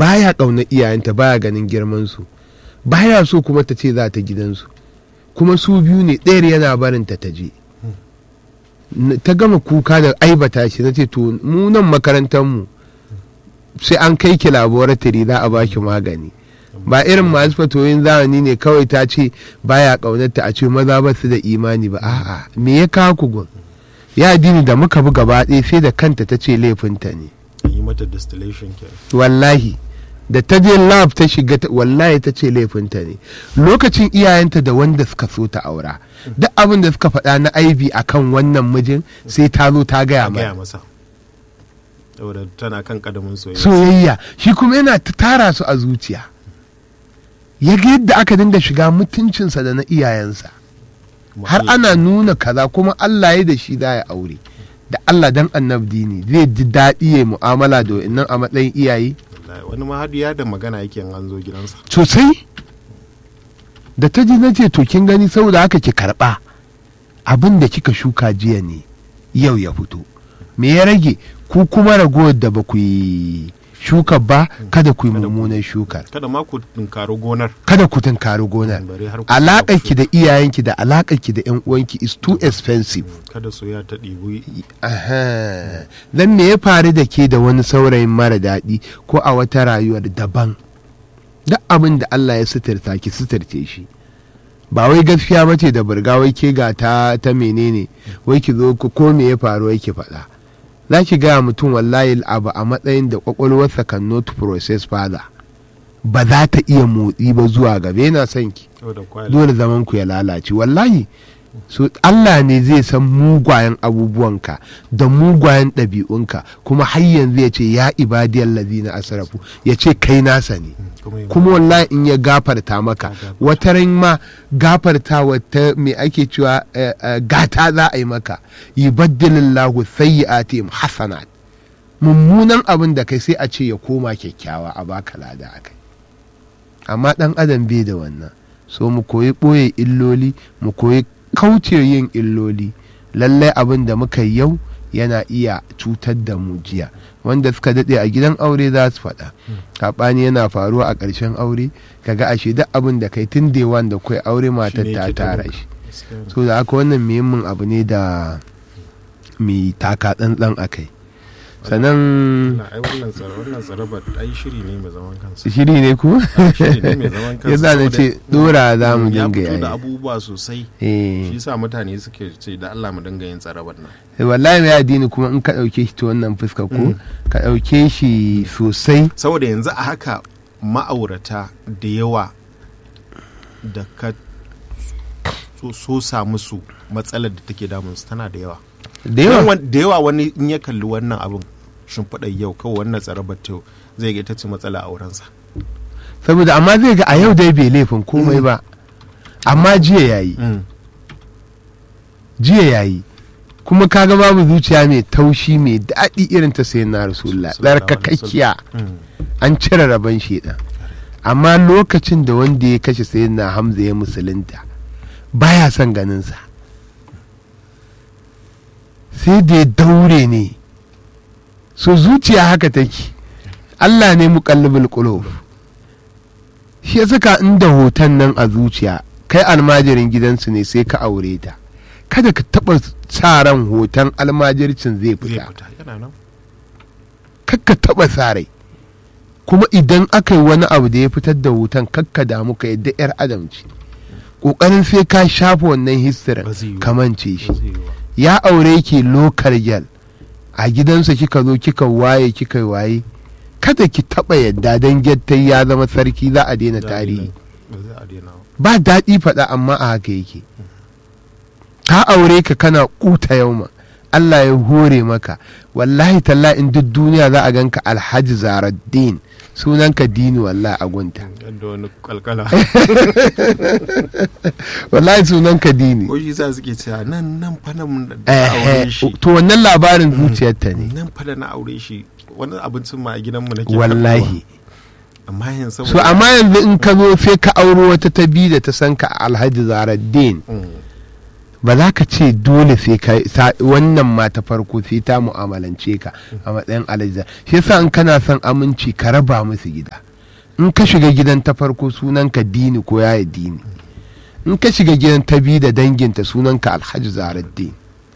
baya ƙaunar iyayenta baya ganin girmansu baya so kuma ta ce za ta gidansu kuma su biyu ne ɗayar yana barinta ta je N- ta gama kuka da aibata shi na ce to mu nan makarantar mu sai an kai ki laboratory za a baki magani ba irin masu fatoyin zamani ne kawai ta ce baya ƙaunarta a ce maza ba su da imani ba a'a me ya kawo ku gun ya dini da muka bi gaba ɗaya sai da kanta ta ce laifinta ne yi mata distillation kenan wallahi da ta je lab ta shiga ta- wallahi ta ce laifinta ne lokacin iyayenta da wanda suka so ta aura duk abin da suka faɗa na aibi akan wannan mijin sai ta zo ta gaya a gaya mana masa saboda tana kan kadamin soyayya soyayya shi kuma yana ta tara su a zuciya ya ga yadda aka dinga shiga mutuncinsa da na iyayensa Kuma har Allah- ana nuna kaza kuma Allah ya da shi za ya aure da Allah dan annabdi ne zai ji daɗi ya mu'amala da wa'annan a matsayin iyaye wallahi, wani ma har ya da magana yake in an zo gidansa sosai da ta ji na ce to kin gani saboda haka ki karɓa abin da kika shuka jiya ne yau ya fito me ya rage ku kuma ragowar da ba ku yi shuka ba kada ku yi Kada ku- mummunan shukar kada ma ku tunkari gonar kada ku tunkari gonar bare har ku alaƙar shuka ki da iyayenki da alaƙar ki da 'yan uwanki is too expensive kada soyayya ta ɗibi Aha. dan me ya faru da ke da wani saurayin mara daɗi ko a wata rayuwar daban duk abin da Allah ya suturta ki suturce shi ba wai gaskiya bace da burga wai ke ga ta ta menene wai ki zo ko ko me ya faru wai ki faɗa za ki gaya mutum wallahi abu a matsayin da kwakwalwarsa kan not process further ba za ta iya motsi ba zuwa gaba yana son ki saboda kwali dole zaman ku ya lalace wallahi so Allah ne zai san mugwayen abubuwanka da mugwayen ɗabi'unka kuma har yanzu ya ce ya ibadiyar lazina asrafu ya ce kai nasa ne kuma yi kuma wallahi in ya gafarta maka gafarta. wata ran ma gafarta wata me ake cewa eh, eh, gata za a yi maka yubaddilillahu sayyi'atihim hasanat mummunan abin da kai sai a ce ya koma kyakkyawa a baka lada akai amma dan adam bai da wannan so mu koyi ɓoye illoli mu koyi kauce yin illoli lallai abin da muka yi yau yana iya cutar da mu jiya wanda suka daɗe a gidan aure za su faɗa saɓani yana faruwa a ƙarshen aure kaga ashe duk abin da kai tun da da kai aure matar ne ta yake tara taɓa. shi Gaskiya ne. so da haka wannan muhimmin abu ne da mai taka tsantsan a kai sannan Wannan ai wannan tsara wannan tsara ba ai shiri ne mai zaman kansa shiri ne ku shiri ne mai zaman kansa ya za na saboda- ce dora za mu ya dinga fito da yayi abubuwa sosai eh shi sa mutane suke ce da Allah mu dinga yin tsarabar nan wallahi mai addini kuma in ka ɗauke shi ta wannan fuska ko Mm. ka ɗauke shi sosai saboda yanzu a haka ma'aurata da yawa da ka so, so sa musu matsalar da take damunsu tana da yawa da Dan yawa wan- da yawa wani in ya kalli wannan abin shimfiɗar yau kawai wannan tsarabar ta yau zai ga ita ce matsala a wurinsa saboda amma zai ga a yau dai bai laifin komai ba amma jiya yayi jiya yayi kuma kaga babu zuciya mai taushi mai daɗi irin ta sayan na rasulullah Sallallahu alaihi tsarkakakkiya Mm. an cire rabon shedan amma lokacin da wanda ya kashe sayan na hamza ya musulunta baya son ganinsa sai da ya daure ne so zuciya haka take Allah ne muqallibul qulub shi ya saka inda hoton nan a zuciya kai almajirin gidansu ne sai ka aure ta kada ka taɓa sa ran hoton almajircin zai zai fita fita yana nan kakka taɓa sa rai kuma idan aka yi wani abu da ya fitar da hoton kakka damu ka yadda 'yar adam ce ƙoƙarin sai ka shafa wannan histirin Ba zai yiwu. kamance shi Ba zai yi ba. ya aure ki lokal gyal a gidansa kika zo kika waye kika waye kada ki taba yadda don gyattai ya zama sarki za a daina Za a tarihi daina- ba za a daina ba. ba daɗi faɗa amma a haka yake ka aure ka kana kuta yauma Allah ya hore maka wallahi talla in duk duniya za a ganka alhaji zaraddin sunanka dini wallahi a gunta yadda wani kalkala wallahi sunanka dini ko shi sa suke cewa nan nan fa nan da na Eh, aure eh, shi to wannan labarin zuciyarta ne nan fa da na aure shi wani abincin ma a gidanmu nake wallahi karɓowa. amma yanzu so amma yanzu in ka zo sai ka auro wata ta bi da ta san ka alhaji zaraddin Mm. ba za ka ce dole sai ka sa- wannan ma ta farko sai ta mu'amalance ka a matsayin alajiza shi yasa in kana son aminci ka raba musu gida in ka shiga gidan ta farko sunanka dini ko yaya dini in ka shiga gidan ta biyu da danginta sunanka alhaji zaraddin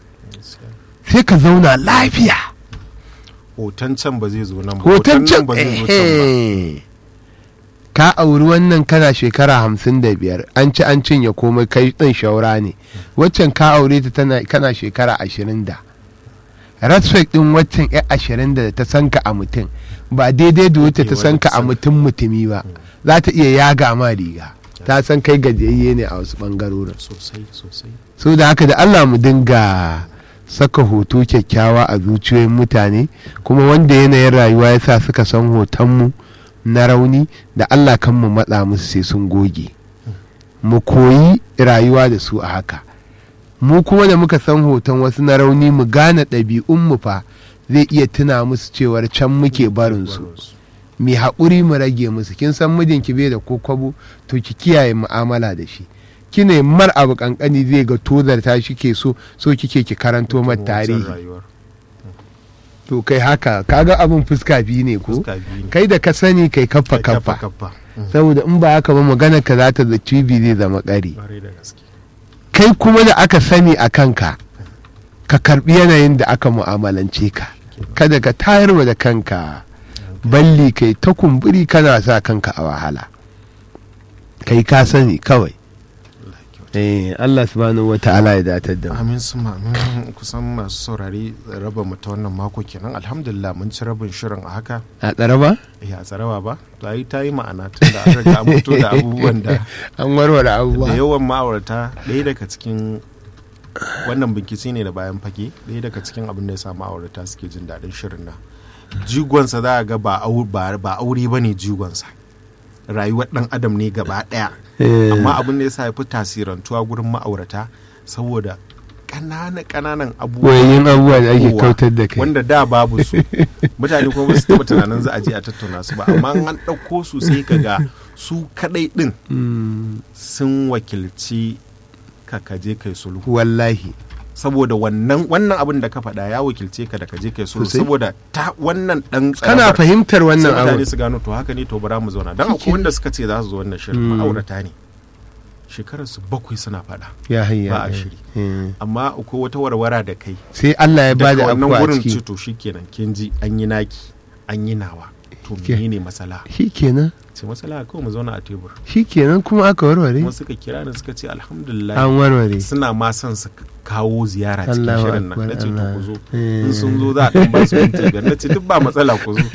sai ka zauna lafiya hoton can ba zai zo nan ba hoton can nan ba zai zo can ba ehe. ka auri wannan kana shekara hamsin da biyar an ci an cinye komai kai ɗin shaura ne waccan ka aure ta tana kana shekara ashirin da respect ɗin waccan ya ashirin da ta san ka a mutum ba daidai da wacce ta san ka a mutum mutumi ba za ta iya yaga ma riga ta san kai gajiyayye ne a wasu ɓangarorin sosai sosai so da haka da Allah mu dinga saka hoto kyakkyawa a zuciyoyin mutane kuma wanda yanayin rayuwa ya sa suka san hotonmu na rauni da Allah kan mu matsa musu sai sun goge mu koyi rayuwa da su a haka mu kuma da muka san hoton wasu na rauni mu gane ɗabi'unmu fa zai iya tuna musu cewar can muke barinsu mai haƙuri mu rage musu kin san mijinki bai da ko kwabo to ki kiyaye mu'amala da shi kine mar abu kankani zai ga tozarta shi ke so so kike ki karanto mar tarihi rayuwar to kai haka kaga abin fuska biyu ne ko fuska biyu ne kai da ka sani kai kaffa Kai kaffa kaffa Mm. saboda in ba haka ba magana ka za ta da cibi zai zama ƙari Ƙwarai da gaske kai kuma da aka sani a kanka ka karbi yanayin da aka mu'amalance ka kada ka tayarwa da kanka balli kai ta kumburi kana sa kanka a wahala kai ka sani kawai Allah ya kyauta. eh Allah subhanahu wata'ala ya datar da mu amin su amin kusan masu saurari raba mu ta wannan mako kenan alhamdulillah mun ci rabin shirin a haka a tsara ba ya tsarawa ba ta yi ta yi ma'ana tun da an riga an fito da abubuwan da an warware da abubuwa yawan ma'aurata ɗaya daga cikin wannan bincike ne da bayan fage ɗaya daga cikin abin da ya sa ma'aurata suke jin daɗin shirin nan jigonsa za a ga ba au- ba ba aure ba ne jigonsa rayuwar ɗan adam ne gaba ɗaya Eh, amma abin da ya sa ya fi tasirantuwa gurin ma'aurata saboda ƙananan ƙananan abubuwa wayoyin abubuwa da ake kowa, kautar da kai wanda da babu su mutane kuma ba su taɓa tunanin za a je a tattauna su ba amma an ɗauko su sai ka ga su kaɗai ɗin Mm, sun wakilci ka kaje kai sulhu wallahi saboda wannan wannan abin da ka faɗa ya wakilce ka da kaje kai sulhu Sosai. saboda ta wannan dan kana tsarabar fahimtar sai wannan mutane abu su gano to haka ne to bara mu zauna dan akwai wanda suka ce za su zo wannan shirin Mm. ma'aurata ne shekarar su bakwai suna faɗa ya hayya ba a eh, shiri. eh. amma akwai wata warwara da kai sai Allah ya bada daga wannan abu a gurin ce ciki to shikenan kin ji an yi naki an yi nawa to Ke- menene masala shikenan ce masala kawai mu zauna a tebur shikenan kuma aka warware kuma suka kira ni suka ce alhamdulillah an warware suna ma son su kawo ziyara cikin Allahu shirin nan Akbar, na ce to Allah. ku zo Eh. in sun zo za a ɗan ba su minti biyar na ce duk ba matsala ku zo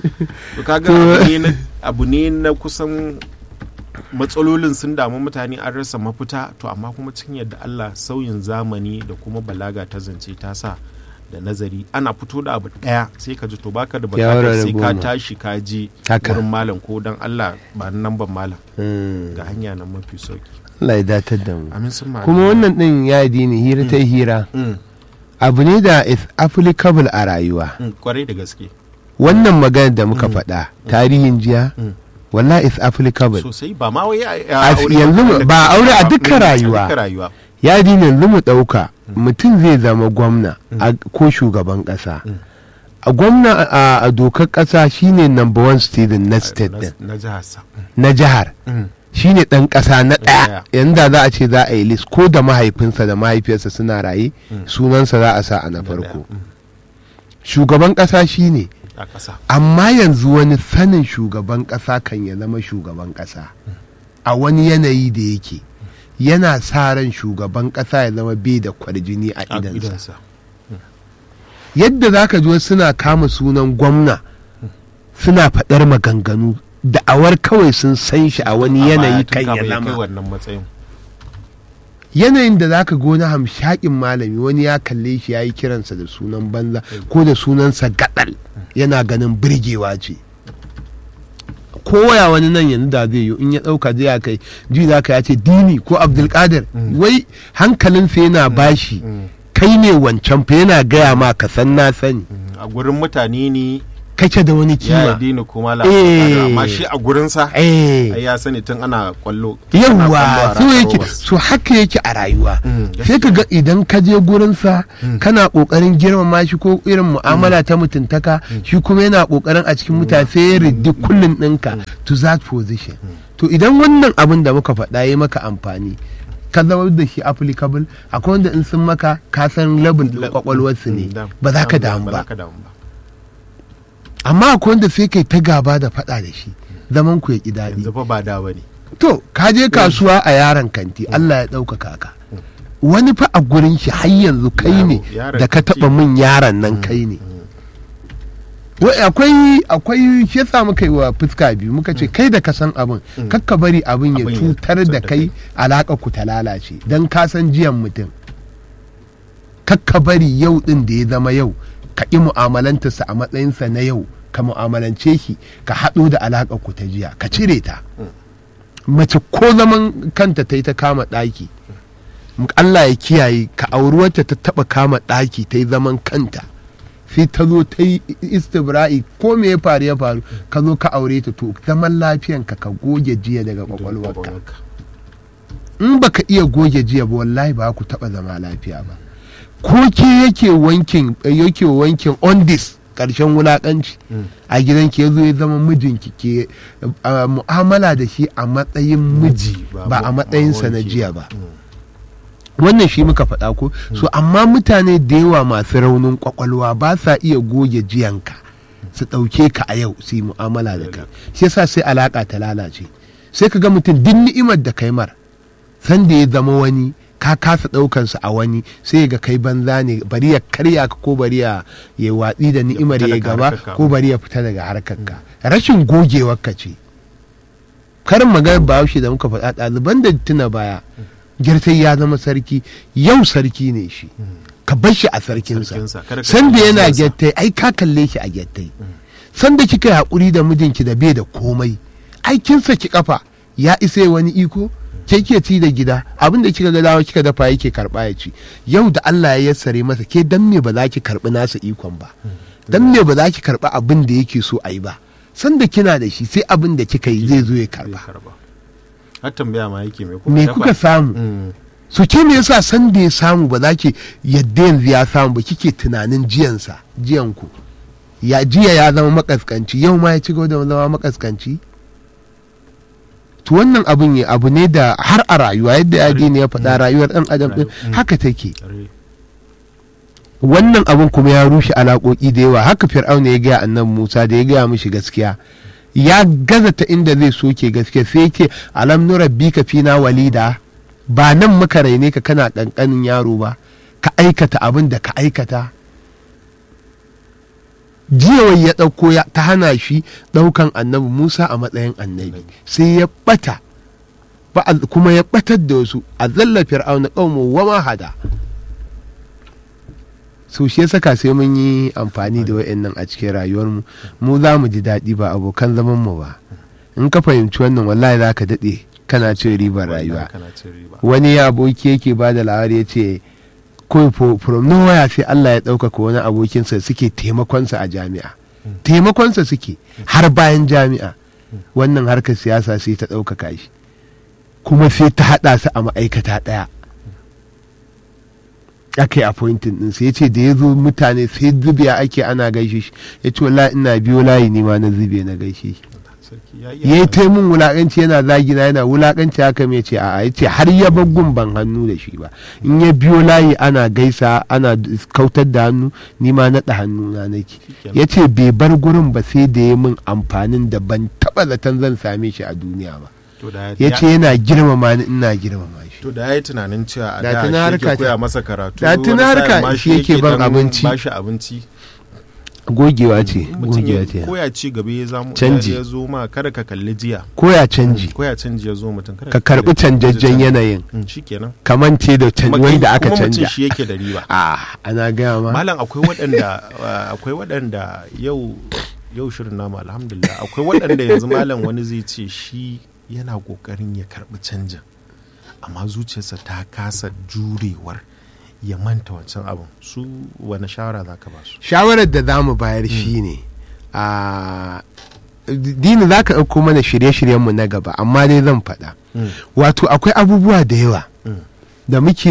to kaga To- abu ne na abu ne na kusan matsalolin sun damu mutane an rasa mafita to amma kuma cikin yadda Allah sauyin zamani da kuma balaga ta zance ta sa da nazari ana fito da abu ɗaya sai ka ji to baka da bukatar Shawara sai ka goma. tashi ka je Haka. wurin malam ko dan Allah ba nan ban malam Mm. ga hanya nan mafi sauki Allah ya datar da mu amin sun ma'ana. kuma wannan din ya dini hira ta hira Mm, abu ne da is applicable a rayuwa mm, kwarai da gaske wannan magana da muka Mm. faɗa tarihin jiya Mm. wallahi is applicable sosai ba ma wai a- A- a aure yanzu ba ba aure a dukkan Mm, rayuwa. dukkan rayuwa ya dini yanzu mu ɗauka mutum zai zama gwamna a- ko shugaban ƙasa Mm. a gwamna a- a dokar ƙasa shine number one student na state na, din na jihar sa na jihar Mm, shine ɗan ƙasa na ɗaya. ɗaya yanda za a ce za a yi list ko da mahaifinsa da mahaifiyarsa suna raye Mm. sunansa za a sa a na na farko ɗaya. Mm, shugaban ƙasa shine a ƙasa amma yanzu wani sanin shugaban ƙasa kan ya zama shugaban ƙasa a wani yanayi da yake yana sa ran shugaban ƙasa ya zama bai da kwarjini a a idansa idansa yadda za ka ji wasu suna kama sunan gwamna suna faɗar maganganu da'awar kawai sun san shi a wani A baya yanayi tun kan ya kafin kai zama wannan matsayin yanayin da zaka ga wani hamshakin malami wani ya kalle shi ya yi kiransa da sunan banza ko da sunansa gadal yana ganin birgewa ce koya wani nan yanzu da zai yi in ya ɗauka zai kai ji za ka ya ce dini ko abdulkadir Mm. wai hankalinsa yana bashi Mm, kai ne wancan fa yana gaya ma ka san na sani mm, a gurin mutane ne kake da wani ya kima dini kuma Eh. amma shi a gurinsa eh ai ya sani tun ana kwallo ana kwallo yawwa a so yake Rakarobas. so haka yake a rayuwa Mm, sai ka ga idan ka je gurinsa kana kokarin girmama shi ko irin mu'amala ta mutuntaka shi kuma yana kokarin a cikin mutane sai ya riddi kullun ɗinka to that position to idan wannan abin da muka faɗa ya maka amfani ka zama da shi applicable akwai wanda in sun maka ka san level ɗin kwakwalwarsu ne Mm, da- ba za ka da- damu ba za ba ka damu ba amma akwai wanda sai kai ta gaba da faɗa da shi zaman ku ya ƙi daɗi yanzu fa ba da bane To, ka je kasuwa a yaron kanti, Allah ya ɗaukaka ka. Wani fa a gurin shi har yanzu kai Yaro, ne yaron da ka kanti. taɓa min yaron nan kai ne. Wai akwai akwai shi yasa muka yi wa fuska biyu muka ce kai da ka san abin kakka bari abin ya Abin ya cutar da cutar da kai alaƙa ku ta lalace don ka san jiyan mutum. Kakka bari yau ɗin da ya zama yau ka ƙi mu'amalantarsa a matsayinsa na yau ka mu'amalance shi ka haɗo da alaƙa ku ta jiya ka cire ta. mace ko zaman kanta ta yi ta kama ɗaki Allah ya kiyaye ka auri wacce ta taɓa kama ɗaki ta yi zaman kanta sai ta zo ta yi istibra'i ko me ya faru ya faru ka zo ka aure ta to zaman lafiyanka ka goge jiya daga kwakwalwarka in baka iya goge jiya ba wallahi ba ku taɓa zama lafiya ba ko ke yake wankin yake wankin on this ƙarshen wulaƙanci a gidanki ya zo ya zama mijinki ke uh, mu'amala da shi a matsayin miji ba a matsayinsa na jiya ba wannan shi muka faɗa ko so amma mutane da yawa masu raunin kwakwalwa ba sa iya goge jiyanka su ɗauke ka a yau su yi mu'amala da kai shi yasa sai alaƙa ta lalace sai ka ga mutum duk ni'imar da kai mar san da ya zama wani ka kasa ɗaukansa a wani sai ga kai banza ne bari ya karya ka ko bari ya ya watsi da ni'imar fita ya daga gaba harkarka. ko bari ya fita daga harkarka rashin gogewar ka ce karin maganar bahaushe da muka faɗa ɗaliban da tuna baya girtai ya zama sarki yau sarki ne shi ka bar shi a sarkinsa Sarkinsa, kada ka sanda kalli yana kansa. gyattai ai ka kalle shi a gyattai sanda kika yi haƙuri da mijinki da bai da komai ai kin saki kafa ya isa ya wani iko ke ke ci da gida abin da kika ga dawo kika dafa yake karba ya ci yau da Allah ya yassare masa ke dan me ba za ki karbi nasa ikon ba dan me ba za ki karba abin da yake so a yi ba sanda kina da shi sai abin da kika yi zai zo ya zai karba karba har tambaya ma yake me kuka me dafa? kuka samu Mm. so ke me yasa san da ya samu ba za ki yadda yanzu ya samu ba kike tunanin jiyansa jiyanku ya jiya ya zama makaskanci yau ma ya ci gaba da zama makaskanci to wannan abun ya abu ne da har a rayuwa yadda ya ne ya faɗa rayuwar ɗan adam ɗin Mm. haka take Are- wannan abun kuma ya rushe alaƙoƙi da yawa haka fir'auna ya gaya annabi musa da ya gaya mishi gaskiya ya gaza ta inda zai soke gaskiya sai yake alam nurabbika fina walida ba nan muka raine ka kana ƙanƙanin yaro ba ka aikata abin da ka aikata jiyawai ya ɗauko ya ta hana shi ɗaukan annabi musa a matsayin annabi sai ya ɓata ba a- kuma ya ɓatar da wasu a zalla fir'auna ƙaumu wa ma hada so shi ya saka sai mun yi amfani da wa'annan a cikin rayuwarmu mu za mu ji daɗi ba abokan zaman mu ba in ka fahimci wannan wallahi za ka daɗe kana cin ribar rayuwa Wallahi kana cin riba wani ya aboki yake ba da labari ya ce kawai fo- from nowhere sai Allah ya ɗaukaka wani abokinsa suke taimakonsa a jami'a taimakonsa suke har bayan jami'a wannan harkar siyasa sai ta ɗaukaka shi kuma sai ta haɗa su a ma'aikata ɗaya aka yi appointing ɗin sai ya ce da ya zo mutane sai zubiya ake ana gaishe shi ya ce wallahi ina biyo layi ne ma na zube na gaishe shi sarki ya ya yi taimun wulakanci yana zagina yana wulakanci haka mai ce a'a ya ce har ya gun ban hannu da shi ba in ya biyo layi ana gaisa ana kautar da hannu ni ma naɗa hannu na nake Shikenan. ya ce bai bar gurin ba sai da ya min amfanin da ban taɓa zaton zan same shi a duniya ba to da ya ce yana girmama ni ina girmama shi to da ya yi tunanin cewa a Da da tuna shi harka yake ta- koya masa karatu Da tuna wani harka sa'in ma shi yake ban dan abinci. bashi abinci gogewa ce In mutum gogewa ya ce koya ci gaba ya zamu Canji. ya zo ma kada ka kalli jiya koya canji koya canji ya zo mutum kada ka kalli karɓi canjajjen canji. yanayin Mm, shikenan kamance da canji Kuma kai- wanda aka kuma mutum canja shi yake da riba ah ana gaya ma malam akwai waɗanda uh, akwai waɗanda yau yau shirin namu alhamdulillah akwai waɗanda yanzu malam wani zai ce shi yana ƙoƙarin ya karɓi canjin amma zuciyarsa ta kasa jurewar ya manta wancan abin su wani shawara za ka ba su shawarar da za mu bayar shi ne a dini za ka ɗauko mana shirye-shiryenmu na gaba amma dai zan faɗa Mm. wato akwai abubuwa da yawa Mm. da muke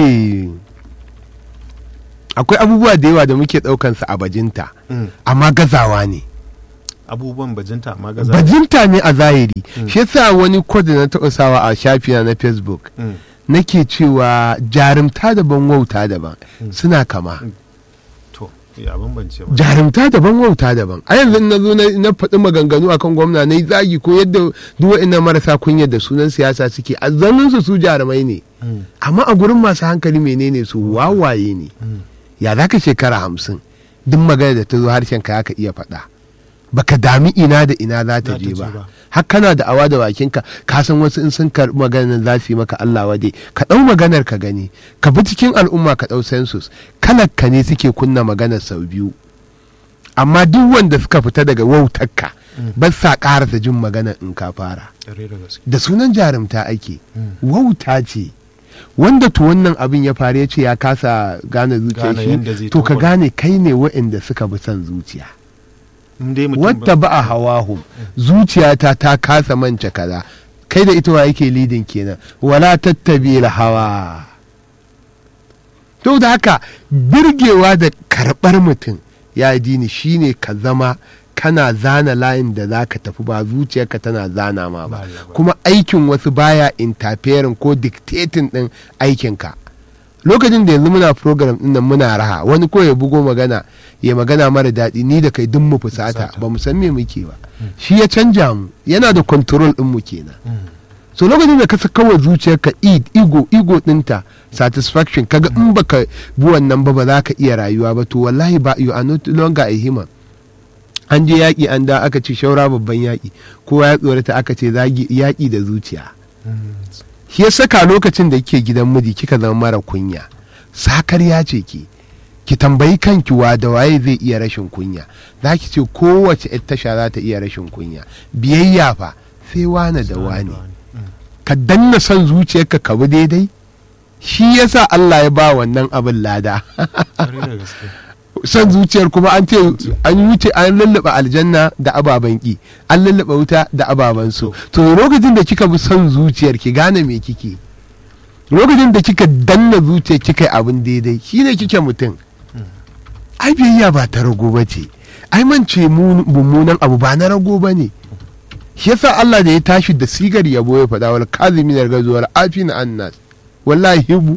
akwai abubuwa da yawa da muke ɗaukansa a bajinta Mm. amma gazawa ne abubuwan bajinta amma gaza bajinta ne a zahiri Mm. shi yasa wani kod da na taɓa sawa a shafina na facebook Mm. nake cewa jarumta daban wauta daban Mm. suna kama to ya bambance ba jarumta daban wauta daban a yanzu na zo na na faɗi maganganu akan gwamna na yi zagi ko yadda duk wa'innan marasa kunya da sunan siyasa suke a zanen su su jarumai ne Mm. amma a gurin masu hankali menene su wawaye ne Mm. ya za ka shekara hamsin duk magana da ta zo harshen ka ka iya faɗa baka dami ina da ina za ta Za ta je je ba ba. har kana da awa da bakinka ka san wasu in sun karɓi maganar za su yi maka Allah wade ka ɗau maganar ka gani ka bi cikin al'umma ka ɗau census kalar ka ne suke kunna maganar sau biyu amma duk wanda suka fita daga wautarka Mm. ba sa ƙarasa jin maganar in ka fara Ƙwarai da gaske da sunan jarumta ake Mm. wauta ce wanda to wannan abin ya faru ya ce ya kasa gane zuciya Gane yadda zai shi to ka taho. gane kai ne waɗanda suka bi son zuciya in dai mutum wadda ba a hawahu zuciyata ta kasa mance kaza kai da ita wa yake lidin kenan wala tattabi hawa to da haka birgewa da karɓar mutum ya dini shine ka zama kana zana layin da za ka tafi ba zuciyarka tana zana ma ba Ba ya ba. kuma aikin wasu baya interfering ko dictating din aikinka lokacin da yanzu muna program din nan muna raha wani ko ya bugo magana ya magana mara daɗi ni da kai duk mu fusata Fusata. ba mu san me muke ba shi ya canja mu yana da control din mu kenan Mm. so lokacin da ka saka wa zuciyarka id ego ego dinta satisfaction kaga in baka bi wannan ba ba za ka iya rayuwa ba to wallahi ba you are not longer a human an je yaƙi an da aka ce shaura babban yaƙi kowa ya tsorata aka ce zagi yaƙi da zuciya Mm. shi ya saka lokacin da kike gidan miji kika zama mara kunya sakarya ce ki ki tambayi kanki wa da waye zai iya rashin kunya za ki ce kowace yar tasha za ta iya rashin kunya biyayya fa sai wane da wane Mm. ka danna son zuciyarka ka bi daidai shi yasa Allah ya ba wannan abin lada Ƙwarai da gaske son zuciyar kuma an ce an wuce an lullaba aljanna da ababen ki an lullaba wuta da ababen so to lokacin da kika bi son zuciyar ki gane me kike lokacin da kika danna zuciyar kika yi abin daidai shine kike mutum ai biyayya ba ta rago ba ce ai mance mu- mummunan abu ba na rago ba ne shi yasa Allah da ya tashi da sigar yabo ya faɗa wal kazimin gazuwar afina annas wallahi hibu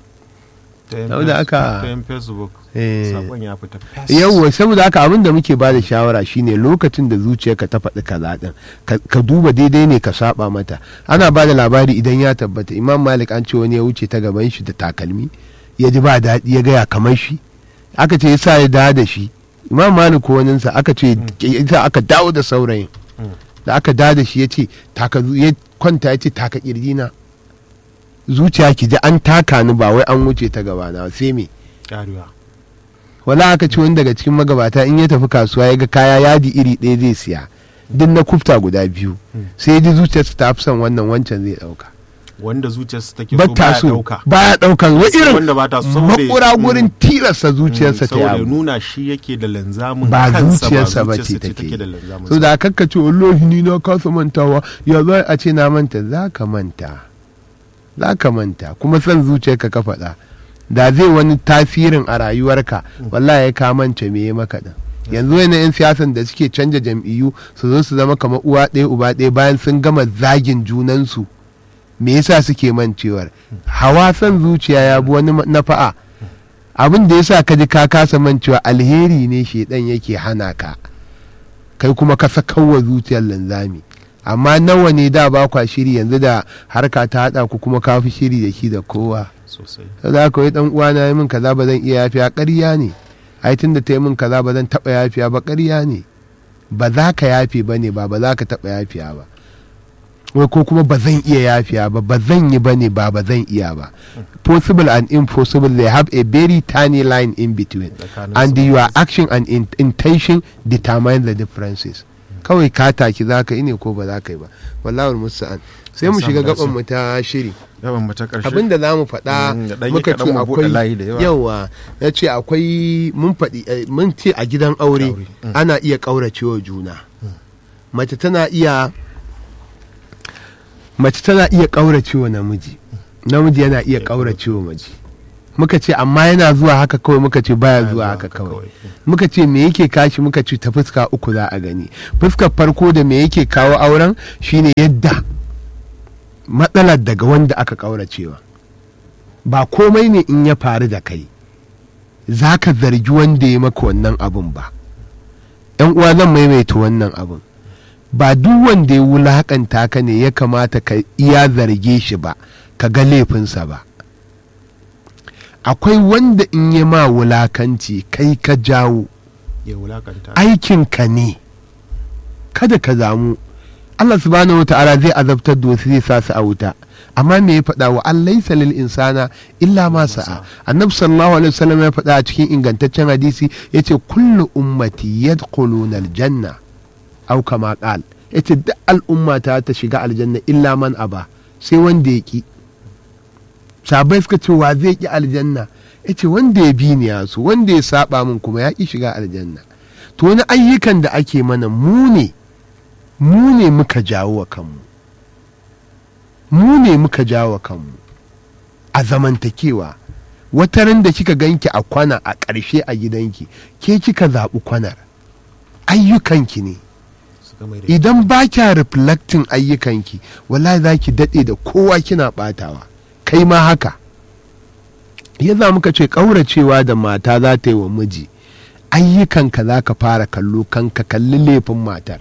ta yin Saboda face- haka- ta yin facebook eh. sakon ya fita fes. yawwa saboda haka abin da muke ba da shawara shine lokacin da zuciyarka ta faɗi kaza din ka ka duba daidai ne ka saba mata ana ba da labari idan ya tabbata imam malik an ce wani ya wuce ta gaban shi da takalmi ya ji ba daɗi ya gaya kamar shi aka ce yasa ya dawo da shi imam malik ko waninsa aka ce yasa aka dawo da saurayin Mm. da aka dawo da shi ya ce taka zu- ya kwanta ya ce taka kirjina zuciya ki ji an taka ni ba wai an wuce ta gabana sai me Ƙarewa. wala aka ci wani daga cikin magabata in ya tafi kasuwa ya ga kaya yadi iri ɗaya zai siya duk na kufta guda biyu Mm. sai ya ji zuciyarsa ta fi son wannan wancan zai ɗauka wanda zuciyarsa take so ba ta baya so dauka baya ɗaukan wa Sai irin wanda ba ta so saboda- makura Mm. gurin tilasta zuciyarsa ta saboda ya yabu nuna shi yake da linzamin ba kansa zuciyarsa ba ce zuciyarsa take da linzamin so da kakka ce wallahi ni na kasa mantawa ya za a ce na manta za ka manta za ka manta kuma son zuciyarka ka faɗa da zai wani tasirin a rayuwarka wallahi ya ka manta me ya maka din yanzu wani yan siyasan da suke canja jam'iyyu su zo su zama kamar uwa ɗaya uba ɗaya bayan sun gama zagin junansu me yasa suke mancewar hawa son zuciya ya bi wani nafa'a abin da yasa ka ji ka kasa mancewa alheri ne shedan yake hana ka kai kuma ka sakawa zuciyar linzami amma nawa ne da ba kwa shiri yanzu da harka ta hada ku kuma ka fi shiri da shi da kowa sosai za ka yi dan uwana yi min kaza ba zan iya yafiya ƙarya ne ai tunda ta yi min kaza ba zan taɓa yafiya ba ƙarya ne ba za ka yafe ba ne ba ba za ka taɓa yafiya ba wai ko kuma ba zan iya yafiya ba ba zan yi ba ne ba ba zan iya ba possible and impossible they have a very tiny line in between Tsakanin and su. your action and in- intention determine the differences kawai ka taki za ka yi ne ko ba za ka yi ba wallahul musta'an sai mu An shiga samu dace. gaban mu ta shiri yawan mu ta ƙarshe abin da za mu faɗa Mm, da ɗan yi muka ce kaɗan mu buɗe akwai layi da yawa. yawa ya ce akwai mun faɗi eh, mun ce a gidan aure Aure, mm. ana iya ƙauracewa juna mace tana iya mace tana iya ƙauracewa namiji namiji yana iya ƙauracewa mace muka ce amma yana zuwa haka kawai muka ce baya Baya zuwa haka kawai kawai. muka ce me yake kashi muka ce ta fuska uku za a gani fuskar farko da me yake kawo auren shine yadda matsalar daga wanda aka ƙauracewa ba komai ne in ya faru da kai za ka zargi wanda ya maka wannan abun ba yan uwa zan maimaita wannan abun ba duk wanda ya wulakanta ka ne ya kamata ka iya zarge shi ba ka ga laifinsa ba akwai wanda in ya ma wulakanci kai ka jawo ya wulakanta aikinka ne kada ka zamu Allah subhanahu wata'ala zai azabtar da wasu zai sa su a wuta amma me ya faɗa wa an laisa lil insana illa ma sa'a annabi sallallahu alaihi wasallam ya faɗa a cikin ingantaccen hadisi yace kullu ummati yadkhuluna aljanna aw kama qal yace duk al'umma ta ta shiga aljanna illa man aba sai wanda ya ki sabai suka ce wa zai ki aljanna yace wanda ya bi ni ya so wanda ya saba min kuma ya ki shiga aljanna to wani ayyukan da ake mana mu ne mu ne muka jawo wa kanmu mu ne muka jawo wa kanmu a zamantakewa wata ran da kika ganki a kwana a ƙarshe a gidanki ke kika zaɓi kwanar ayyukanki ne suka mai da idan ba kya reflecting ayyukanki wallahi za ki daɗe da kowa kina ɓatawa kai ma haka ya za muka ce ƙauracewa da mata za ta yi wa miji ayyukanka za ka fara kallo kan ka kalli laifin matar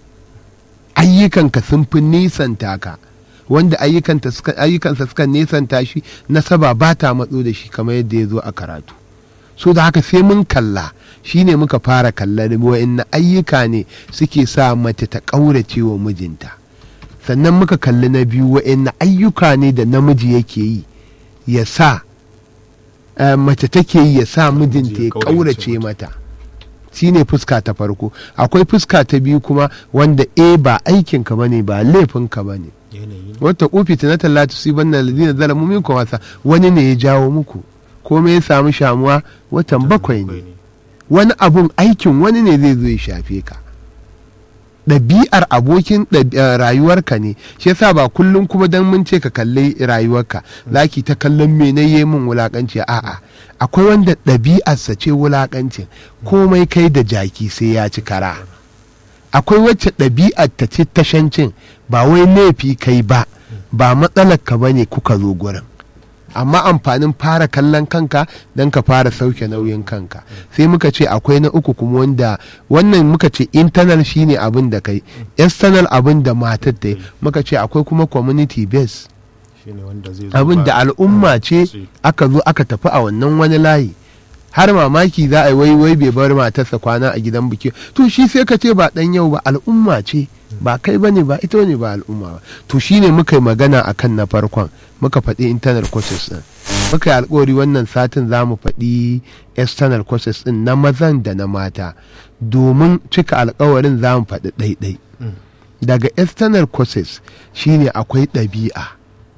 ayyukanka sun fi nisanta ka wanda ayyukanta suka ayyukansa suka nisanta shi nasaba ba ta matso da shi kamar yadda ya zo a karatu so da haka sai mun kalla shine muka fara kallar wa'in ayyuka ne suke sa mace ta ƙaurace wa mijinta sannan muka kalli na biyu wa'in ayyuka ne da namiji yake yi ya sa eh, mace take yi ya sa mijinta ya ƙaurace mata shine fuska ta farko akwai fuska ta biyu kuma wanda e ba aikinka bane ba laifinka bane yanayi ne wata ufi ta na tallata su ban da ladina zalamu minkum wasa wani ne ya jawo muku komai ya samu shamuwa watan bakwai ne wani abun aikin wani ne zai zo ya shafe ka ɗabi'ar abokin ɗab- eh, rayuwarka ne shi yasa ba kullum kuma dan mun ce ka kalli rayuwarka zaki ta kallon me na yi min wulakanci a'a akwai wanda ɗabi'arsa ce wulakancin komai kai da jaki sai ya ci kara akwai wacce ɗabi'ar ta ce tashancin ba wai laifi kai ba ba matsalar ka bane kuka zo gurin amma amfanin fara kallon kanka don ka fara sauke nauyin kanka sai muka ce akwai na uku kuma wanda wannan muka ce internal shine abin da kai external abin da matar ta yi muka ce akwai kuma community base shine wanda zai zo abin da ba- al'umma ce ce. aka zo aka tafi a wannan wani layi har mamaki za a yi wai wai bai bar matarsa kwana a gidan biki to shi sai ka ce ba dan yau ba al'umma ce ba kai bane ba ita ne ba al'umma ba to shine muka yi magana akan na farkon muka faɗi internal courses din muka yi alkawari wannan satin za mu faɗi external courses din na mazan da na mata domin cika alkawarin za mu faɗi ɗaiɗai Mm. daga external courses shine akwai ɗabi'a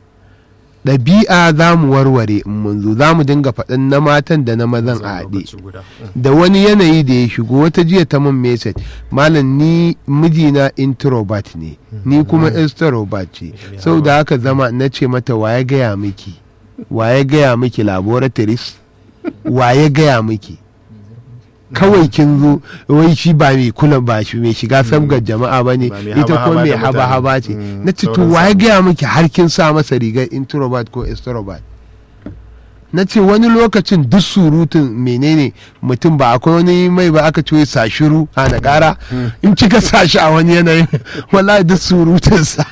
ɗabi'a za mu warware in mun zo za mu dinga faɗin na matan da na mazan a haɗe lokaci guda. Mm. da wani yanayi da ya shigo wata jiya ta mun message malam ni mijina introvert ne ni kuma extrovert ce sau da haka zama na ce mata waye gaya miki waye gaya miki laboratories waye gaya miki kawai kin zo wai shi ba mai kula ba shi mai shiga sabgar jama'a ba ne Ba mai ita ko haba-haba mai da mutane. haba-haba ce Mm, na ce to sauran waye samu. gaya miki har kin sa masa rigar introvert ko extrovert na ce wani lokacin duk surutun menene mutum ba akwai wani mai ba aka ce sa shiru a na kara in kika sa shi a wani yanayin wallahi duk surutunsa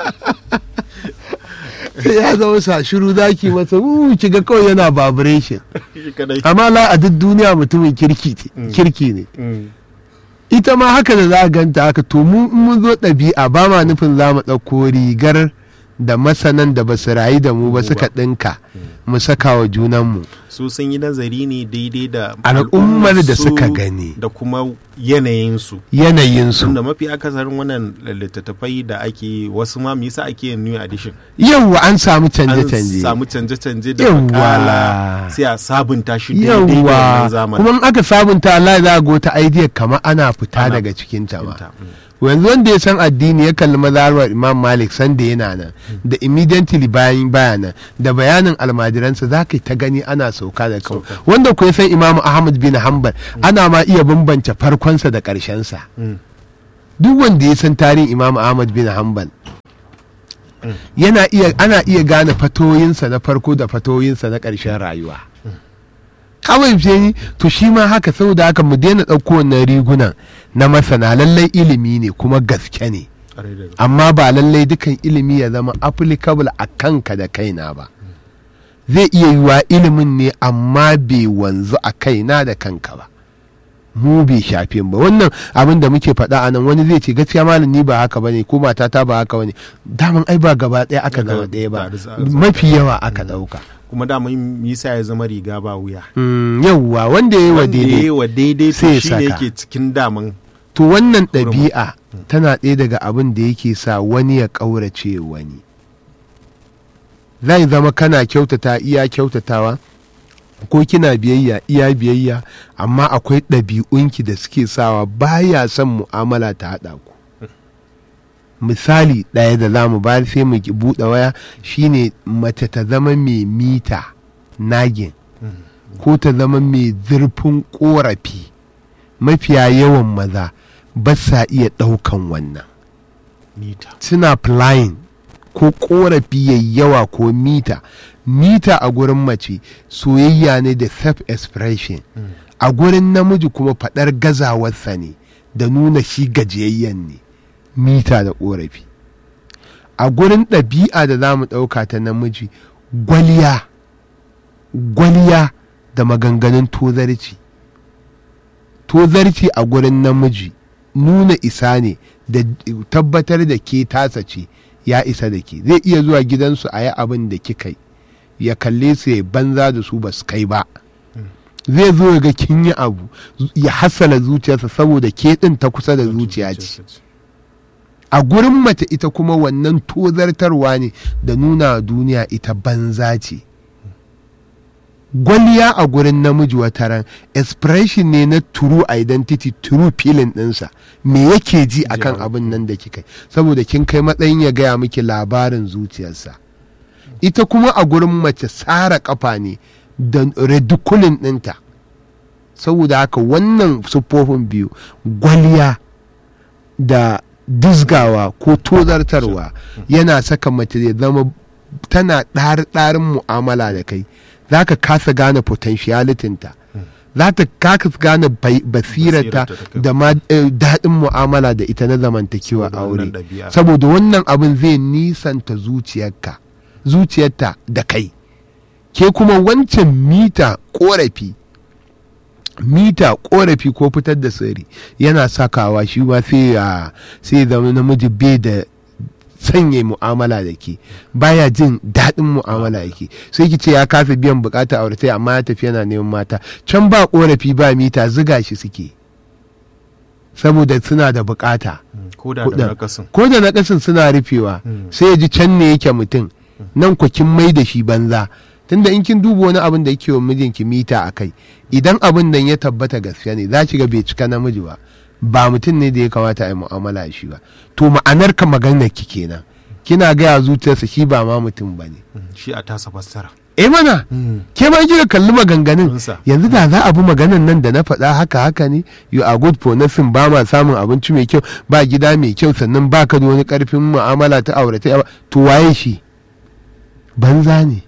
ya zama sa shiru zaki masa uh kiga kawai yana vibration Shi kadai. amma la a duk duniya mutumin kirki ne- kirki ne Mm. ita ma haka da za a ganta haka to mu in mun zo ɗabi'a ba ma nufin za mu ɗauko rigar da masanan da ba su rayu da mu ba suka ɗinka mu saka wa junanmu su sun yi nazari ne daidai da Al'ummar da al'ummarsu suka gani. da kuma yanayinsu yanayinsu tunda mafi akasarin wannan littattafai da ake wasu ma me yasa ake yin new edition yawwa an samu an canje-canje samu canje-canje da Yawwa. makala sai a sabunta shi daidai da yawwa wannan zamanin kuma in aka sabunta Allah za ga wata idea kamar ana fita Ana daga cikin ta ma Cikinta, mm. yanzu wanda ya san addini ya kalli mazhabar Imam Malik sanda yana nan da immediately bayan bayanan da bayanin almajiransa za ka yi ta gani ana sauka da kan Sauka. wanda ku ya san Imam Ahmad bin Hanbal ana ma iya bambance farkonsa da ƙarshensa Mm. duk wanda ya san tarihin Imam Ahmad bin Hanbal yana iya ana iya gane fatoyinsa na farko da fatoyinsa na ƙarshen rayuwa kawai ce ni to shi ma haka saboda haka mu daina ɗauko wannan rigunan na masana lallai ilimi ne kuma gaske ne Ƙwarai da gaske. amma ba lallai dukan ilimi ya zama applicable a kanka da kaina ba zai iya yiwa ilimin ne amma bai wanzu a kaina da kanka ba mu bai shafe mu ba wannan abin da muke faɗa a nan wani zai ce gaskiya malam ni ba haka bane ko matata ba haka bane daman ai ba gaba ɗaya aka Daga zama ɗaya ba tare za a zama mafi yawa aka ɗauka kuma da mun yasa ya zama riga ba wuya Mm, yawwa wanda ya yi wa wanda ya yi daidai wa daidai sai to ya shi ne saka. yake cikin daman to wannan ɗabi'a tana ɗaya daga abin da yake sa wani ya ƙaurace wani zai zama kana kyautata iya kyautatawa ko kina biyayya iya biyayya amma akwai ɗabi'unki da suke sawa baya son mu'amala ta haɗa ku misali ɗaya da za mu bayar sai mu ki buɗe waya shine mace ta zama mai mita nagin ko ta zama mai zurfin ƙorafi mafiya yawan maza ba sa iya ɗaukan wannan mita suna flying ko korafi yayi yawa ko mita mita a gurin mace soyayya ne da self expression a gurin namiji kuma faɗar gazawarsa ne da nuna shi gajiyayyen ne mita da korafi a gurin ɗabi'a da za mu ɗauka ta namiji gwaliya gwaliya da maganganun tozarci tozarci a gurin namiji nuna isa ne da tabbatar da ke tasa ce ya isa da ke zai iya zuwa gidansu a yi abin da kika yi ya kalle su ya banza da su ba su kai ba zai zo ya ga kin yi abu ya hasala zuciyarsa saboda ke ɗin ta kusa da zuciya ce a gurin mace ita kuma wannan tozartarwa ne da nuna wa duniya ita banza ce gwaliya a gurin namiji wata ran expression ne na true identity true feeling ɗinsa me yake ji akan Ja. abin nan da kika yi saboda kin kai matsayin ya gaya miki labarin zuciyarsa ita kuma a gurin mace tsara kafa ne da ridiculin ɗinta saboda haka wannan siffofin biyu gwaliya da dizgawa ko tozartarwa yana saka mace ya zama tana ɗari-ɗarin mu'amala da kai za ka kasa gane potentialitinta za ta kasa gane bai- basirarta Basirarta ta kai. da ma eh, daɗin mu'amala da ita na zamantakewa Saboda aure wannan ɗabi'a. saboda wannan abin zai nisanta zuciyarka zuciyarta da kai ke kuma wancan mita korafi mita korafi ko fitar da sirri yana sakawa shi ma sai ya sai ya zama namiji bai da sanya mu'amala da ke baya jin daɗin mu'amala da ke sai ki ce ya kasa biyan bukata aure amma ya tafi yana neman mata can ba korafi ba mita ziga shi suke saboda suna da bukata ko da Kuɗin. da nakasin ko da nakasin suna rufewa Mm. sai ya ji can ne yake mutum nan ku kin mai da shi banza tunda in kin duba wani abin da yake wa mijinki mita a kai idan abin nan ya tabbata gaskiya ne za ki ga bai cika namiji ba ba mutum ne da ya kamata a yi mu'amala da shi ba to ma'anar ka maganar ki kenan kina gaya zuciyarsa shi ba ma mutum ba ne shi a tasa fassara eh mana ke ma kika kalli maganganun Kunsa. yanzu da za a bi maganan nan da na faɗa haka haka ne you are good for nothing ba ma samun abinci mai kyau ba gida mai kyau sannan ba ka da wani karfin mu'amala ta aure ta to waye shi banza ne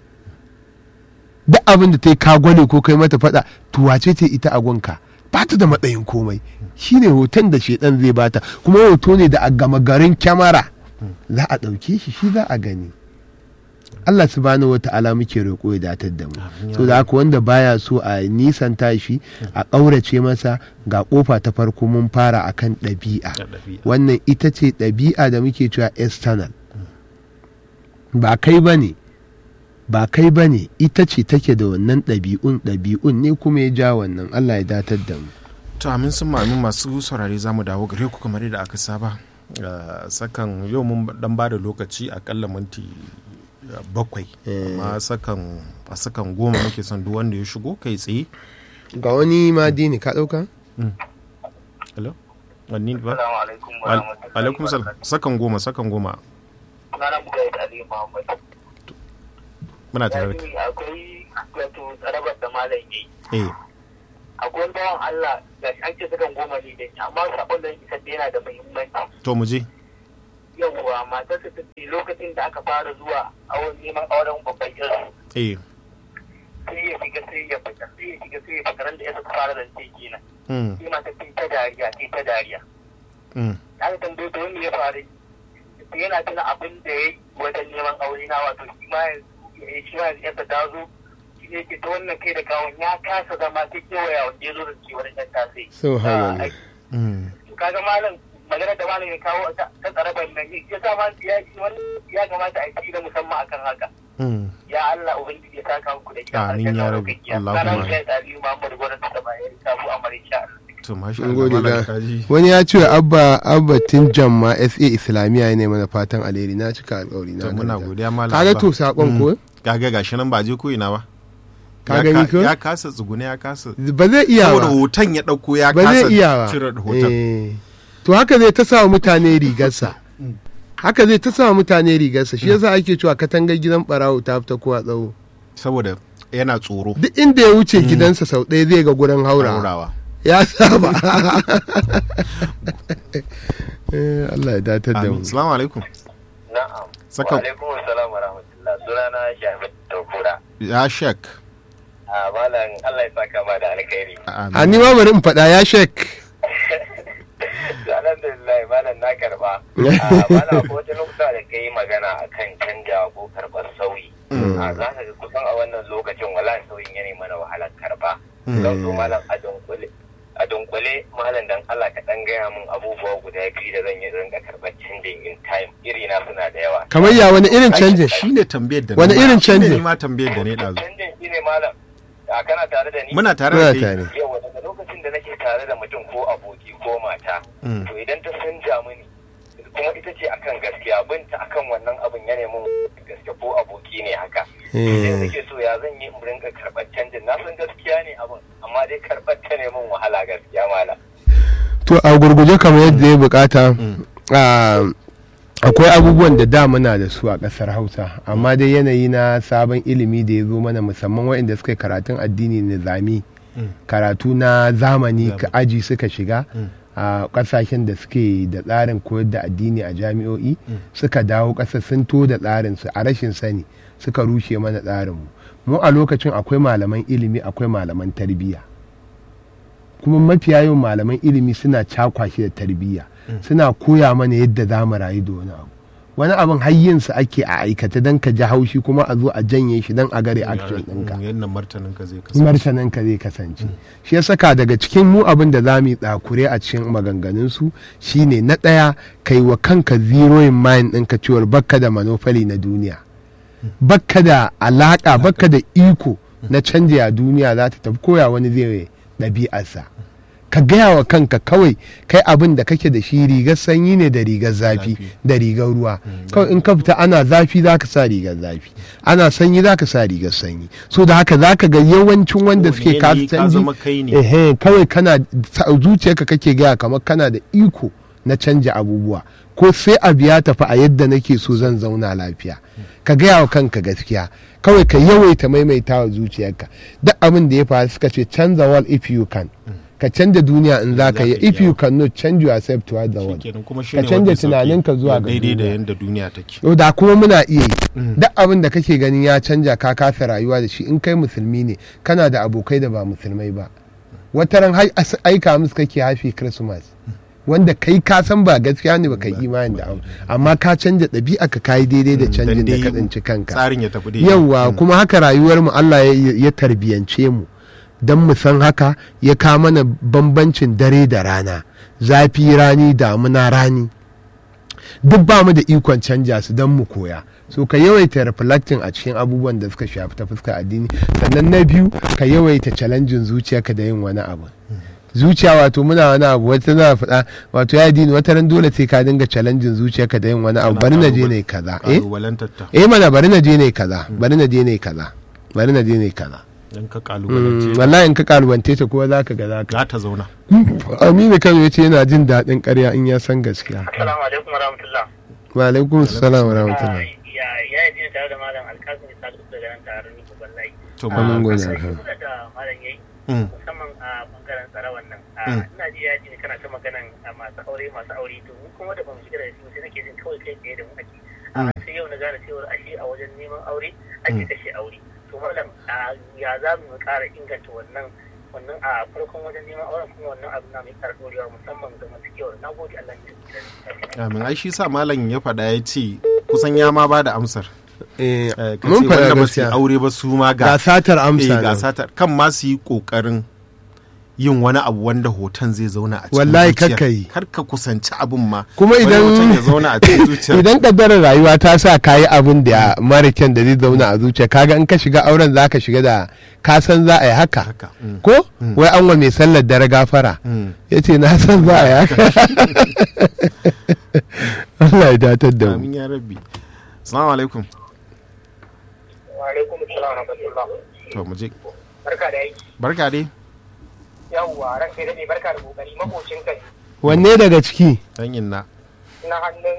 duk abin da ta yi kagwale ko kai mata faɗa to wace ce ita a gunka ba ta da matsayin komai shine hoton da shedan zai bata kuma hoto ne da a gama garin kyamara za a ɗauke shi shi za a gani Allah subhanahu wa ta'ala muke roƙo ya datar da mu Amin ya so da haka wanda baya so a nisanta shi a ƙaurace masa ga ƙofa ta farko mun fara akan ɗabi'a da ɗabi'a wannan ita ce ɗabi'a da muke cewa external ba kai ba ne ba kai ba ne ita ce take da wannan ɗabi'un ɗabi'un ne kuma ya ja wannan allah ya datar da mu to amin sun ma'amin masu saurare za mu dawo gare ku kamar yadda aka saba Uh, sakan yau mun dan ba da lokaci akalla minti uh, bakwai amma sakan a sakan goma muke son duk wanda ya shigo kai tsaye ga wani madini ka ɗauka? hello wani ba Assalamu alaikum wa Al- rahmatullahi alaikum wa salam barakatuh. sakan goma sakan goma Sunana Mujahid Ali Muhammad. muna tare da kai. Yani akwai wato tsarabar da malam yayi. eh Akwai wani bawan Allah ga shi an ce sakan goma ne dai amma sabon da yake da yana da muhimmanci. to mu je Yawwa matarsa ta ce lokacin da aka fara zuwa awon neman auren babban yarsu eh sai ya shiga sai ya fita sai ya shiga sai ya fita ran da ya suka fara zance kenan. mm, Sai mata ta yi ta dariya ta yi ta dariya. mm, aka tambaye ta wani ya faru sai yana tuna abin da ya yi wajen neman aure na wato shi ma yanzu shi ma yanzu yadda ta zo shi ne ke ta wannan kai da kawon ya kasa zama ta kewaya wanda ya zo da ke wani ɗan tasai. Subhanallah. mm. kaga malam magana da malam ya kawo ta ta tsarabar nan ya sa ma ya wani ya kamata a yi da musamman akan haka. Mm. Ya Allah Ubangiji ya saka muku da gidan Amin ya aljanna Rabbi. madaukakiya. Allahumma Sana amin. Mujahid Aliyu Muhammadu Gwamnati ta bayan kafu a Marisha. to masha Mun Allah gode malam da kaji wani ya ce abba abba tinjan ma sa islamiyya ne mana fatan alheri na cika alkawari na to muna karanta. godiya malam kaga Abba. to sakon ko kaga gashi nan ba je ko ina ba Ka Ya gani ka- ko? ya kasa tsugune ya kasa ba zai iya saboda ba hoton ya dauko ya ba kasa zai iya ba cire hoton Eh. to haka zai ta sa wa mutane rigarsa haka zai ta sa wa mutane rigarsa shi yasa ake cewa katangar gidan barawo ta fita kowa tsawo saboda yana tsoro duk inda ya wuce gidansa sau ɗaya zai ga gurin haura haurawa ya saba Eh, Allah ya datar da mu amin assalamu alaikum Na'am. Saka- Wa alaikum assalam wa rahmatullah. Sunana Shafi Tokura. ya shek A malam Allah ya saka ma da alkhairi. amin a ni ma bari in faɗa ya shek Alhamdulillah malam na karba. A malam ko wata lokuta da kai magana akan canja ko karɓar sauyi. A za ka ga kusan a wannan lokacin wala sauyin yana mana wahalar karba. Zan zo malam a dunkule. A dunkule malam dan Allah ka dan gaya min abubuwa guda biyu da zan yi rinka karɓar canjin in time. Iri na suna da yawa. kamar ya wani irin canjin shine tambayar da Wani na- irin shine canjin? ni ma tambayar da ne dazu Canjin shi ne malam. A kana tare da ni? muna tare muna da kai tare yawa daga lokacin da nake tare da mutum ko aboki ko mata Mm. to idan ta canja mini kuma ita ce akan gaskiya binta akan wannan abin ya nemi gaske ko aboki ne haka sai Eh. nake so ya zan yi in rinka karɓar canjin na san gaskiya ne abin amma dai karɓar ta ne min wahala gaskiya mala to a gurguje kamar yadda ya bukata ah, akwai abubuwan da da muna da su a ƙasar hausa amma dai yanayi na sabon ilimi da ya zo mana musamman waɗanda suka yi karatun addini nizami karatu na zamani ka aji suka shiga a ƙasashen da suke da tsarin koyar da addini a jami'o'i suka dawo ƙasa sun to da tsarinsu a rashin sani suka rushe mana tsarinmu mu a lokacin akwai malaman ilimi akwai malaman tarbiyya kuma mafiya yawan malaman ilimi suna cakwashi da tarbiyya suna koya mana yadda za mu rayu da wani abu wani abin hayyinsa ake a aikata don ka ji haushi kuma a zo a janye shi don a gare action ɗinka yadda martanin ka zai kasance martanin ka zai kasance shi ya saka daga cikin mu abin da za mu yi tsakure a cikin maganganun su shine na ɗaya kai wa kanka zero in mind ɗinka cewar bakka da manofali na duniya bakka da alaƙa bakka da iko na canja a duniya za ta tafi koya wani zai ɗabi'arsa ka gaya wa kanka kawai kai abin da kake da shi rigar sanyi ne da rigar zafi Zafi. da rigar ruwa kawai in ka fita ana zafi za ka sa rigar zafi ana sanyi za ka sa rigar sanyi so da haka za ka ga yawancin wanda Kowane suke kasa yanayi ka canji zama kai ne. ehe kawai kana sa- zuciyarka kake gaya kamar kana da iko na canja abubuwa ko sai abu ya tafi a yadda nake so zan zauna lafiya ka gaya wa kanka gaskiya kawai ka yawaita maimaita wa zuciyarka duk abin da ya faru suka ce canza world if you can ka canja duniya in za ka yi if you cannot change yourself toward the world Shikenan kuma ka shine canja wanda sauki tunaninka zuwa ga daidai da duniya. yanda duniya take yau da kuma muna iya yi duk abin da kake ganin ya canja ka kasa rayuwa da shi in kai musulmi ne kana da abokai da ba musulmai ba wataran hai- as- aika musu kake happy christmas wanda kai ka san ba gaskiya ne ba kai imani da abu amma ka canja ɗabi'a ka kayi daidai da canjin da Dan ka dai tsinci kanka tsarin ya tafi daidai yauwa kuma haka rayuwar mu Allah ya, ya tarbiyance mu don mu san haka ya kawo mana bambancin dare da rana zafi rani damuna rani duk ba mu da ikon canja su don mu koya so ka yawaita reflecting a cikin abubuwan da suka shafi ta fuskar addini sannan na biyu ka yawaita challenging zuciyarka da yin wani abu zuciya wato muna wani abu wata na faɗa wato ya dini wata ran dole sai ka dinga challenging zuciyarka da yin wani abu bari na je ne kaza eh kalubalantar ta eh mana bari na je ne kaza bari na je ne kaza bari na je ne kaza in ka Mm, kalubalance wallahi in ka kalubante ta kuma zaka ga zaka za ta zauna Aminu Kano ya ce yana jin daɗin ƙarya in ya san gaskiya Assalamu alaikum warahmatullah. wa alaikum salam wa rahmatullah Ya ya yi tare da malam alkasim isa duk daga nan tare ni babban layi. to Amin ma gode. Sai kuma da malam yayi Mm. musamman a bangaren tsarawan nan. Mm. Ina ji ya ji ne kana ta maganan a masu aure masu aure to mu kuma da bamu shiga da shi sai nake jin kawai kai tsaye da mu ake. A sai yau na gane cewa ashe a wajen neman aure ake kashe aure. To malam a ya za mu ƙara inganta wannan wannan a farkon wajen neman auren kuma wannan abu na mai ƙara ɗorewa musamman ga masu kyau na gode Allah ya amin ai shi sa malam ya faɗa ya ce kusan ya ma ba da amsar Eh, Eh, ka mun ce faɗa wanda ba su yi gaskiya aure ba su ma ga ga satar eh, amsa ga nan. satar kan ma su yi kokarin yin wani abu wanda hoton zai zauna a cikin Wallahi zuciyar. kakka yi. kar ka kusanci abin ma kuma Wani idan hoton ya zauna a cikin zuciyar idan kaddarar rayuwa ta sa ka yi abin da mara kyan da zai zauna a zuciya kaga in ka shiga auren za ka shiga da ka san za a yi haka haka mm, ko wai an wa mai sallar dare gafara mm. ya ce na san za a yi haka Allah ya datar da mu amin ya rabbi assalamu alaikum Wa alaikum assalam wa rahmatullah. to mu je Barka da aiki. barka dai Yawwa ran kai dade barka da kokari makocin kai wanne daga ciki dan inna na hannun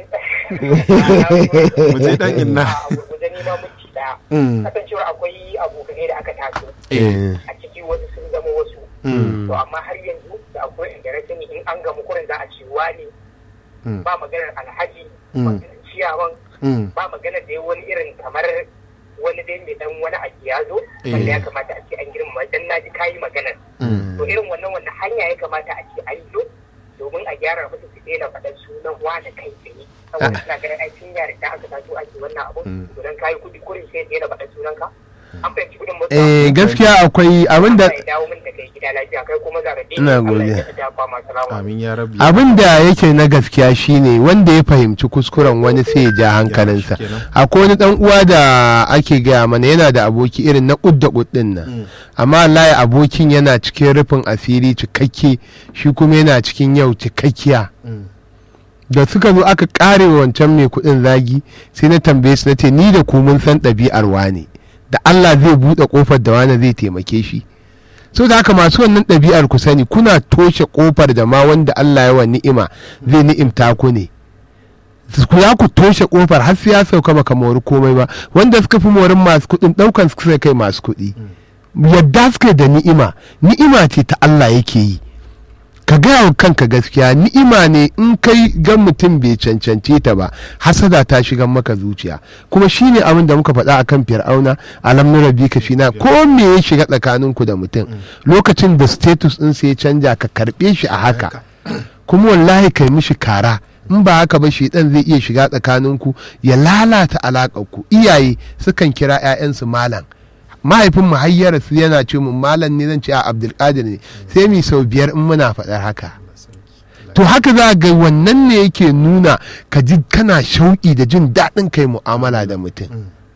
mu je dan inna a gurguje ni ma minti daya. Mm, Kasancewar akwai abokanai da aka taso eh, a ciki wasu sun zama wasu. mm, To amma har yanzu da akwai inda na sani in an gamu kurin za a ce wani mm, ba maganar alhaji Mm. maganar ciyawan mm, ba maganar da wani irin kamar wani dai mai dan wani abu ya zo Eh. wanda ya kamata a ce an girmama dan na ji kayi maganar mm. to irin wannan wannan hanya ya kamata a ce an yi domin a gyara musu su daina faɗan sunan wane kai tsaye saboda suna ganin ai tun yare da aka taso ake wannan abun Mm. to dan kayi kudi kurin sai daina faɗan sunan ka an fahimci kudin mutu eh gaskiya akwai abin da ya dawo min da kai gida lafiya kai kuma za ka daina Ina Allah godiya. ya dafa ma salamu amin ya rabbi abin da yake na gaskiya shine wanda ya fahimci kuskuren wani sai ya ja hankalinsa kenan. akwai wani dan uwa da ake gaya mana yana da aboki irin na kudda kuddin nan Mm. amma wallahi abokin yana cikin rufin asiri cikakke shi kuma yana cikin yau cikakkiya Mm, da suka zo aka kare wa wancan mai kudin zagi sai na tambaye su na ce ni da ku mun san ɗabi'ar wane da Allah zai buɗe kofar da wane zai taimake shi so da haka masu wannan ɗabi'ar ku sani kuna toshe kofar da ma wanda Allah ya wa ni'ima zai ni'imta ku ne ku za ku toshe kofar har sai ya sauka baka mori komai ba wanda suka fi morin masu kuɗin ɗaukan su sai kai masu kuɗi yadda suka da ni'ima ni'ima ce ta Allah yake yi ka gaya wa kanka gaskiya ni'ima ne in kai gan mutum bai cancance ta ba hasada ta shiga maka zuciya kuma shine abin da muka faɗa akan fir'auna alam na rabi ka fina ko me ya shiga tsakaninku da mutum lokacin da status ɗin sai ya canja ka karɓe shi a haka kuma wallahi kai mishi kara in ba haka ba shi dan zai iya shiga tsakaninku ya lalata alaƙarku iyaye sukan kira 'ya'yansu malam mahaifin mu hayyara su yana ce mun malam ne zan ce a abdulkadir ne sai mi sau biyar in muna faɗar haka to haka za ga wannan ne yake nuna ka ji kana shauƙi da jin daɗin kai mu'amala da mutum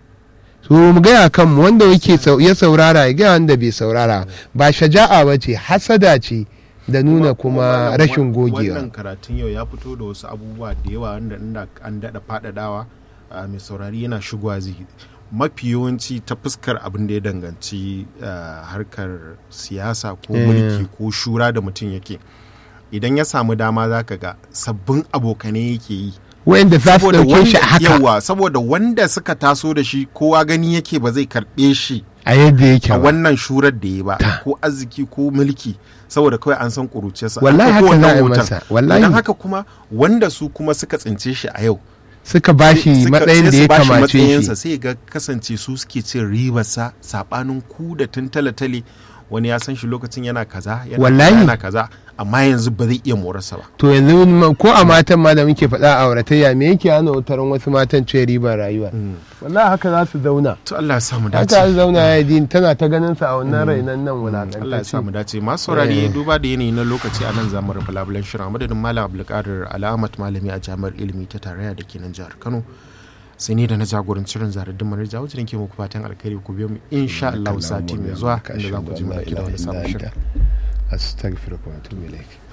so mu gaya kanmu wanda yake sau- ya saurara ya gaya wanda bai saurara ba shaja'a ba ce hasada ce da nuna kuma wannan- rashin gogewa wannan karatun yau ya fito da wasu abubuwa da yawa wanda inda an daɗa faɗaɗawa a mai saurari yana shigowa zai mafi yawanci ta fuskar abin da ya danganci ah, harkar siyasa ko Eh. mulki ko shura da mutum yake idan ya samu dama za ka ga sabbin abokanai yake yi wayanda za su saboda ɗauke shi a wanda haka yawa saboda wanda suka taso da shi kowa gani yake ba zai karɓe shi a yadda yake a ba wannan shurar da ya ba Ta. ko arziki ko mulki saboda kawai an san kuruciyarsa Wallahi An ɗauko haka za a yi wannan masa, hoton. wallahi. Don haka kuma wanda su kuma suka tsince shi a yau suka bashi suka- matsayin sai da su ya bashi kamace matsayinsa shi sai ga kasance su suke cin ribarsa sabanin ku da tun tale-tale wani ya san shi lokacin yana kaza yana Wallahi. kaza, yana kaza amma yanzu ba zai iya morarsa ba to yanzu ma- ko a matan ma da muke faɗa a auratayya me yake hana wutarin wasu matan ce ribar rayuwa wallahi haka za su zauna to Allah ya samu haka dace za su zauna ya din tana ta ganin sa a wannan rainan nan wulakantacce Allah ya samu dace masu saurari duba da yanayi na lokaci a nan zamu rufe labulen shirin a madadin malam abdulkadir alamat malami a jami'ar ilimi ta tarayya da ke nan jihar kano sai ni da na jagoranci shirin zaradin manar jawo jirin ke muku fatan alkhairi ku biyo mu insha Allah sati mai zuwa inda za ku ji mu dauki da wani sabon shirin astaghfiruka wa atubu ilaik